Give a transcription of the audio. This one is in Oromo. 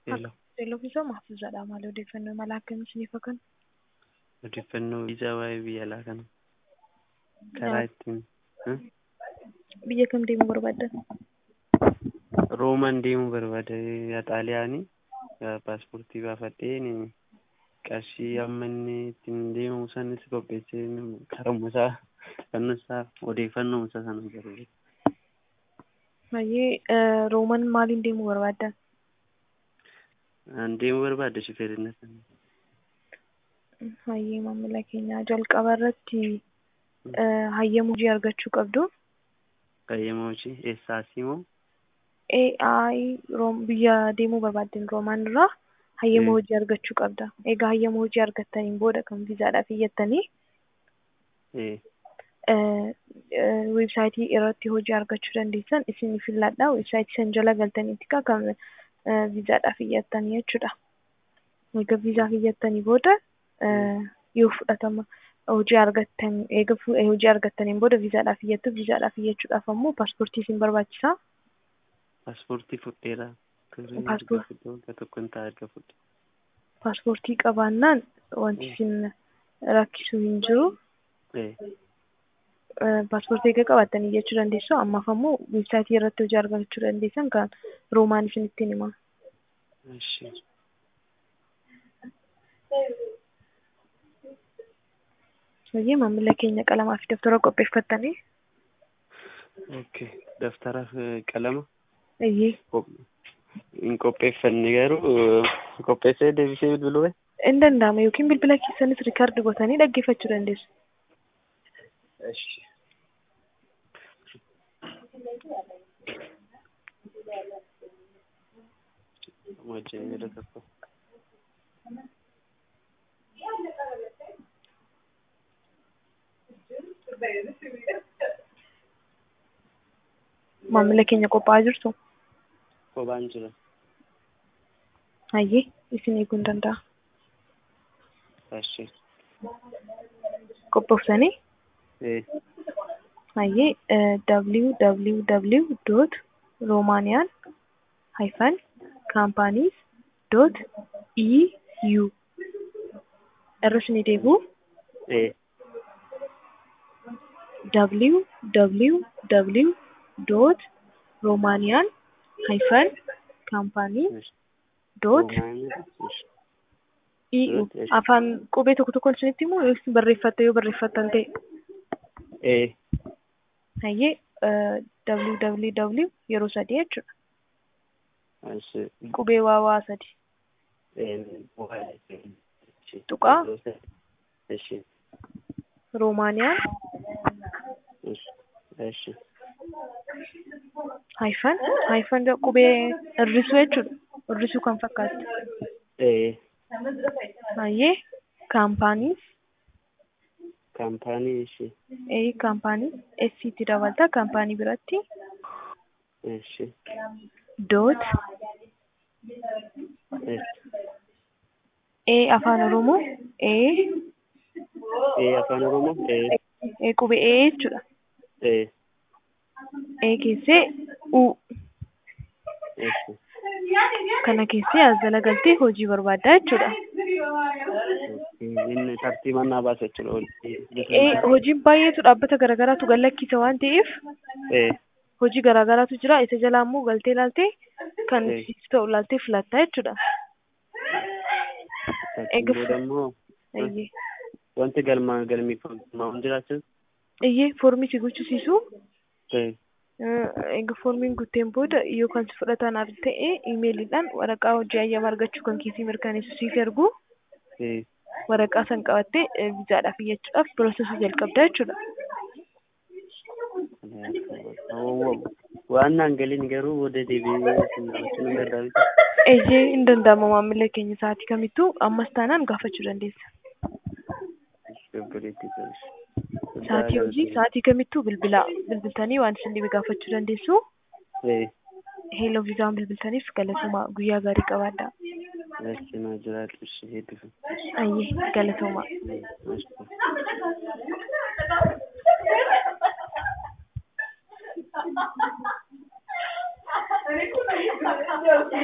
Hello. Teeloo Mahfuuzaadha. Maal odeeffannoo mala akkamii isiniif kennu? Odeeffannoo viizaa waa'ee biyya alaa kana karaa ittiin hmm? Biyya kam deemuu barbaaddan? Roomaan deemuu barbaada. Xaaliyaanii paaspoortii baafadheen qarshii amma inni ittiin deemamu sanis qopheessee karuma isaa kan isaa odeeffannoo isaa sana barbaada. Baay'ee Roomaan maaliin deemuu barbaaddan? An deemuu barbaada shifeerina sana. Hayyee maamila keenya jalqaba irratti hayyama hojii argachuu qabdu. Hayyama hojii eessaasii moo? AI biyya deemuu barbaaddan Roomaan irraa hayyama hojii argachuu qabda. Egaa hayyama hojii argattaniin booda kan viizaadhaaf iyyattanii weebsaayitii irratti hojii argachuu dandeessan isin filladha. Weebsaayitii san jala galtaniiti kan viizaadhaaf iyyattanii jechuudha. Egaa viizaaf iyyattanii booda yoo fudhatama hojii argattan eega hojii argattaniin booda viizaadhaaf iyyattu viizaadhaaf iyyachuudhaaf ammoo paaspoortii isin barbaachisa. Paaspoortii fudheera. tokko hin ta'a erga fudhe. Paaspoortii qabaannaan wanti isin rakkisu hin jiru. Paaspoortii egaa qabattanii iyyachuu dandeessu. Ammaaf ammoo weebsaayitii irratti hojii argachuu dandeessan kan Roomaan isin ittiin hima. Baay'ee maamila keenya qalamaa fi daftara qopheeffattanii. Okay. Daftara fi qalama. Iyyee. Hin qopheeffanne garuu qopheessee deebisee bilbiluu bahe. Hin danda'ama yookiin bilbila keessanis riikaardi gootanii dhaggeeffachuu dandeessu. Eshi. Wajjin jedha tokko. Maamila keenya qophaa'aa jirtu. Kophaan jira. Hayyee isin eeguu hin danda'a. Eshi. Qophooftanii Eh. hayyee www dot romaaniyaan hyphen companies dot eu irra isin deebi'u Eh. www dot romaaniyaan hyphen companies dot eu afaan qubee tokko tokkoon isinitti himu yoo isin barreeffatte yoo barreeffattan ta'e. Eh. Hayyee www yeroo sadii jechuudha. Eshi. Qubee waawaa sadi. Tuqaa. Eshi. Roomaaniyaan Eshi. hyphen hyphen qubee irrisuu jechuudha. Irrisuu kan fakkaatu. Eh. Hayyee kaampaaniis Kaampaanii eshi. ee kaampaanii SCT dabalata kaampaanii biratti Eshi. doot Eshi. ee afaan oromoo ee Eh afaan Oromoo. Eh. ee qubee ee jechuudha. Eh. ee keessee u Eshi. kana keessee as jala galtee hojii barbaaddaa jechuudha. Inni tartiibaan naa baasa jechuudha. Ee hojiin baay'eetu dhaabbata garaagaraatu gallakkisa waan ta'eef Eh. hojii garaagaraatu jira isa jalaa immoo galtee laaltee kan Eh. siif ta'u laaltee filattaa jechuudha. Egaa booda immoo Iyyee wanti galmaa galmeeffamu jiraachuu iyyee foormii si guchisiisu ta'e. egaa foormiin guuteen booda yoo kan si fudhatan ta'e iimeeliidhaan waraqaa hojii ayyaama argachuu kan keessi mirkaneessu siif ergu Eh. waraqaa san qabattee viizaadhaaf iyyachuudhaaf piroosesii jalqabdaa jechuudha. Waan naan galiin garuu booda deebi'ee isin dhaabachuun hin danda'amu. Eeyyee hin danda'ama maamila keenya sa'aatii kamittuu ammas taanaan gaafachuu dandeessa. Obboleettii ta'us. Sa'aatii hojii sa'aatii kamittuu bilbilaa bilbiltanii waan isin dhibe gaafachuu dandeessu. Eh. Heeloo viizaan bilbiltaniif galatoomaa guyyaa gaarii qabaadhaa. Eshi naa jiraatu ishee hedduu. Ayyee galatoomaa. Eshi.